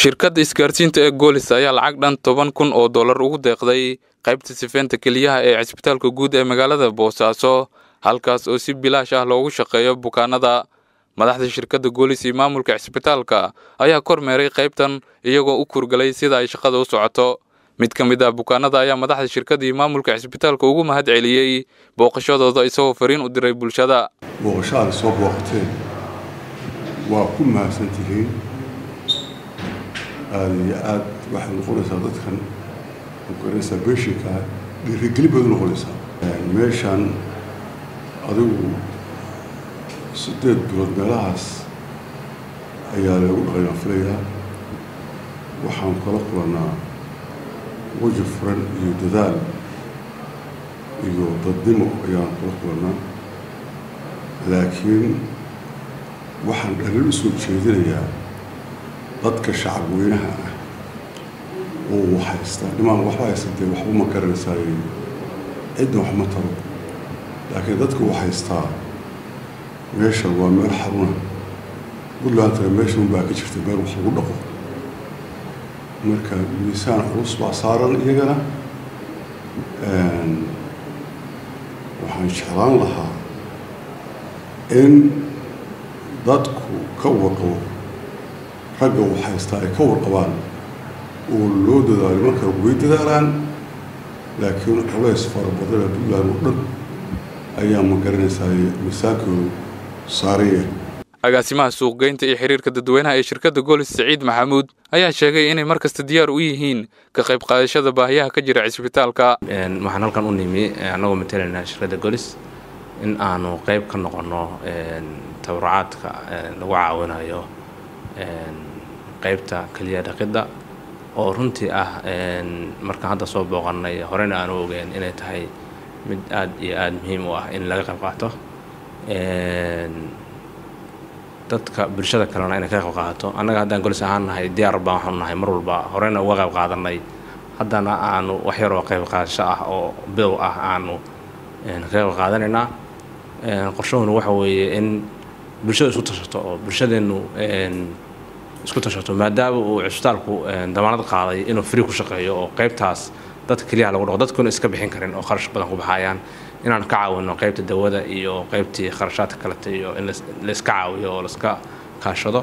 shirkadda isgaarsiinta ee goolis ayaa lacag dhan toban kun oo dollar ugu deeqday qaybta sifeynta keliyaha ee cisbitaalka guud ee magaalada boosaaso halkaas oo si bilaash ah loogu shaqeeyo bukaanada madaxda shirkadda goolis iyo maamulka cisbitaalka ayaa kormeeray qaybtan iyagoo u kurgalay sida ay shaqada u socoto mid ka mid ah bukaanada ayaa madaxda shirkadda iyo maamulka cisbitaalka ugu mahad celiyey booqashadooda isagoo fariin u diray bulshada booqasho aad soo booqateen waa ku mahadsantihiin aada iyo aada waxay noqonaysaa dadkan magaranaysaa beeshinka dhiirigelin baad u noqonaysaa meeshan adigu siddeed bilood meelahaas ayaa lagu dhaqayaa filayaa waxaan kala kulannaa weji furan iyo dadaal iyo dadnimo ayaan kula kulannaa laakiin waxaan dhalin u soo jeedinayaa dadka shacab weynaha ah oo wax haystaa dhimaan waxba haysatee waxba ma garanaysaay cidna wax ma taro laakiin dadka wax haystaa meesha waa meel xaruna puntlandtana meesha unbaa ka jirta meel wax lagu dhaqo marka miisaan culus baa saaran iyagana waxaan jeclaan lahaa in dadku ka warqabo ragga wax haystaa ay ka warqabaan oo loo dadaalo marka way dadaalaan laakiin culays fara badana puntland oo dhan ayaa ma garanaysaa miisaankoodu saaraya agaasimaha suuqgeynta iyo xiriirka dadweynaha ee shirkadda goolis saciid maxamuud ayaa sheegay inay mar kasta diyaar u yihiin ka qayb qaadashada baahiyaha ka jira cisbitaalka waxaan halkan u nimi annagoo matalaynaa shirkadda goolis in aanu qayb ka noqonno tabarucaadka lagu caawinayo qaybta keliya dhaqidda oo runtii ah markaan hadda soo booqannay horena aanu ogeen inay tahay mid aad iyo aada muhiim u ah in laga qayb qaato dadka bulshada kalena inay ka qayb qaadato annaga haddaan golis ahaan nahay diyaar baan waxaanu nahay mar walba horena uga qayb qaadanay haddana aanu wax yaroo qayb qaadasho ah oo bilow ah aanu ka qayb qaadanaynaa qorshahuna waxa weeye in bulshada isku tashato oo bulshadeennu isku tashato maadaama uu cisbitaalku damaanad qaaday inuu free ku shaqeeyo oo qaybtaas dadka keliyaha lagu dhaqo dadkuna iska bixin karin oo kharash badan ku baxayaan inaan ka caawino qaybta dawada iyo qaybtii kharashaadka kaleta iyo in layska caawiyo oo layska kaashado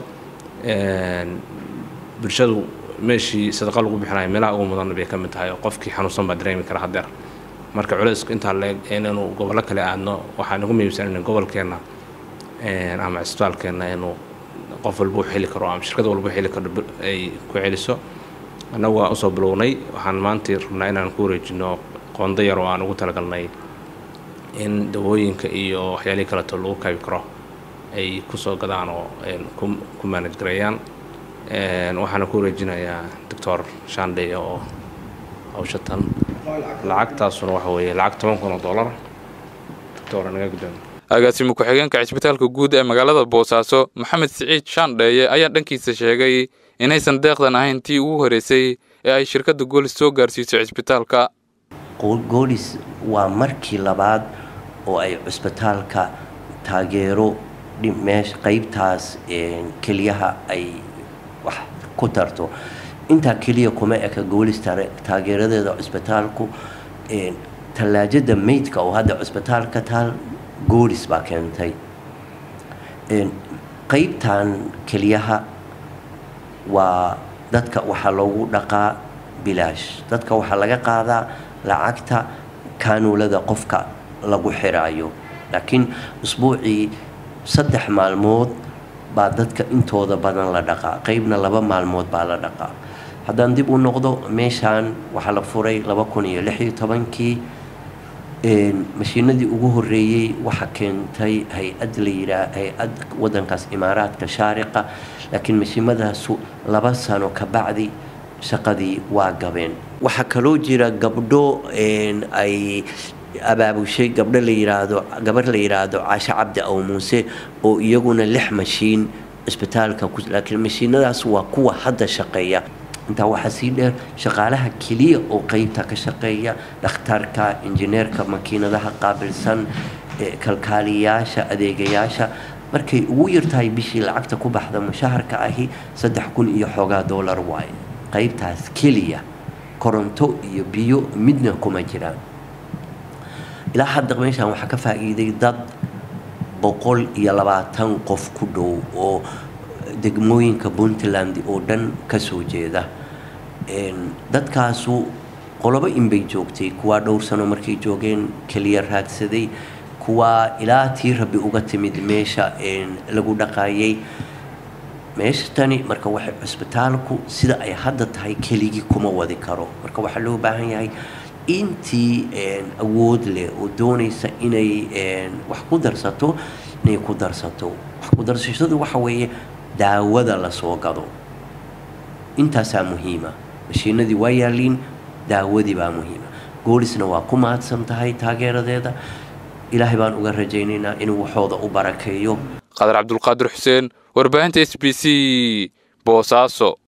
bulshadu meeshii sadaqa lagu bixinayo meelaha ugu mudan bay ka mid tahay oo qofkii xanuunsan baa dareemi kara hadeer marka culaysku intaa leeg inaynu gobollo kale aadno waxaan ugu muhiimsan in gobolkeenna ama cisbitaalkeenna inuu qof walba u xili karo ama shirkad walba u xili karo ay ku celiso annagu waan usoo bilownay waxaan maantii rabnaa inaan ku wareejino qondo yar oo aan ugu talagalnay in dawooyinka iyo waxyaalihii kaleeto lagu kaabi karo ay kusoo gadaan oo ku maanaj gareeyaan waxaana ku wareejinayaa doctor shandey oo hawshatan lacagtaasuna waxa weeye lacag toban kun oo dollar doctor naga guddoon agaasimo ku-xigeenka cisbitaalka guud ee magaalada boosaaso maxamed siciid shaandheeye ayaa dhankiisa sheegay inaysan deeqdan ahayn tii ugu horeysay ee ay shirkadda goolis soo gaarsiiso cisbitaalka goolis waa markii labaad oo ay cisbitaalka taageero meesha qaybtaas keliyaha ay wax ku tarto intaa keliya kuma eka goolis taageeradeeda cisbitaalku tallaajada meydka oo hadda cisbitaalka taal goolis baa keentay qaybtan keliyaha waa dadka waxaa loogu dhaqaa bilaash dadka waxaa laga qaadaa lacagta kaanuulada qofka lagu xiraayo laakiin usbuucii saddex maalmood baa dadka intooda badan la dhaqaa qaybna laba maalmood baa la dhaqaa haddaan dib u noqdo meeshaan waxaa la furay laba kun iyo lix iyo tobankii mashiinadii ugu horeeyey waxaa keentay hay-ad la yiraa hay-ad wadankaas imaaraadka shaariqa laakiin mashiimadaasu laba sano ka bacdi shaqadii waa gabeen waxaa kaloo jira gabdho ay abaabushay gabdho la yiraahdo gabar la yiraahdo caashe cabdi aw muuse oo iyaguna lix mashiin cisbitaalka laakiin mashiinadaas waa kuwa hadda shaqeeya intaa waxaa sii dheer shaqaalaha keliya oo qeybta ka shaqeeya dhakhtarka injineerka makiinadaha qaabilsan kalkaaliyayaasha adeegayaasha markay ugu yartahay bishii lacagta ku baxda mushaharka ahi saddex kun iyo xoogaa dollar waaye qaybtaas keliya koronto iyo biyo midna kuma jiraan ilaa hadda meeshaan waxaa ka faa'iiday dad boqol iyo labaatan qof ku dhow oo degmooyinka puntland oo dhan kasoo jeeda dadkaasu qolobo inbay joogtay kuwaa dhowr sano markay joogeen keliya raadsaday kuwaa ilaa tii rabbi uga timid meesha lagu dhaqaayay meesha tani marka waxay cusbitaalku sida ay hadda tahay keligii kuma wadi karo marka waxaa loo baahan yahay intii awood leh oo doonaysa inay wax ku darsato inay ku darsato wax ku darsashadu waxa weeye daawada lasoo gado intaasaa muhiima mashiinadii waa yaaliin daawadii baa muhiima goolisna waa ku mahadsan tahay taageeradeeda ilaahay baan uga rajaynaynaa inuu waxooda u barakeeyo qadar cabdulqaadir xuseen warbaahinta s b c boosaaso